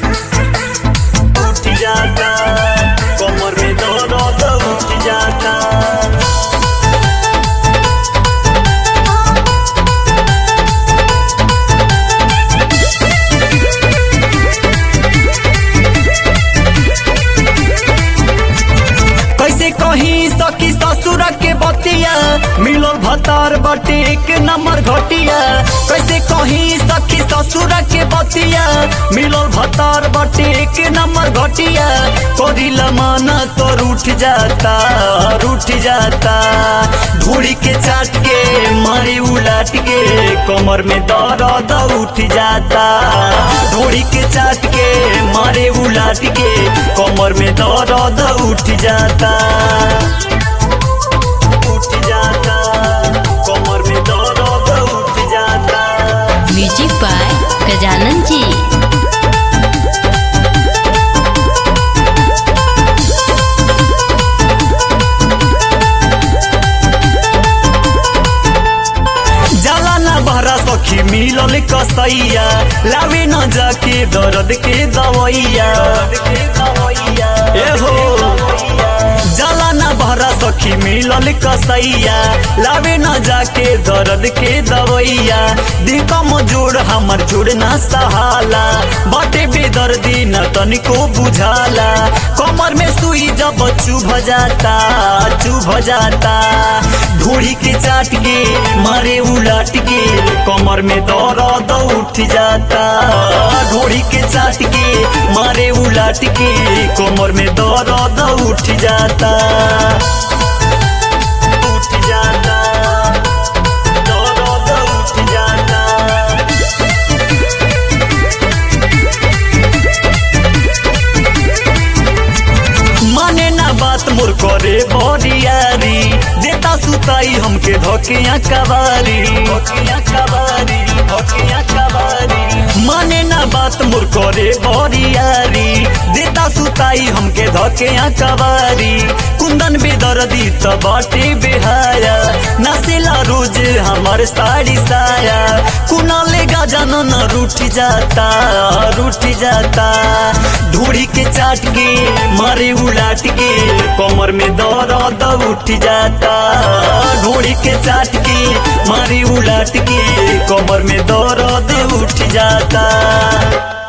उठ जाता कमर में दर्द उठ जाता कैसे कहीं सखी ससुर के बतिया मिलो भतार बटे एक नंबर घटिया कैसे कहीं सखी ससुर के बतिया मिलो भतार बटे एक नंबर घटिया करिला माना तो रूठ जाता रूठ जाता धूड़ी के चाट के मारे उलाट के कमर में दर्द उठ जाता धूड़ी के चाट के मारे उलाट के कमर में दर्द उठ जाता उठ जाता कमर में दर्द उठ जाता म्यूजिक बाय गजानन जी जाला ना बहरा सखी मिलल कसैया लावे न जाके दर्द के दवैया ए हो जाला ना बहरा सखी मिलल कसैया लावे न जाके दर्द के दवैया दिकम जोड़ हमर जोड़ ना सहाला बाटे बेदर्दी न तनिको बुझाला कमर में सुई जब चुभ जाता चुभ जाता ढूढ़ी के चाट के मारे उलाट के कमर में दर्द उठ जाता ढूढ़ी के चाट के मारे उलाट के कमर में दर्द उठ जाता उठ जाता दर्द उठ जाता माने ना बात मोर करे बरियारी देता सुताई हमके धोकिया कबारी धोकिया कबारी धोकिया कबारी माने ना बात मोर करे बरियारी देता सुताई हमके धोकिया कबारी कुंदन बेदर्दी त बाटे बेहाया नसेला रोज हमार साड़ी साया कुना लेगा जानो न रूठ जाता रूठ जाता धूड़ी के चाट के मारे उलाट के कमर में दर्द उठ जाता धूड़ी के चाट के मारे उलाट के कमर में दर्द उठ जाता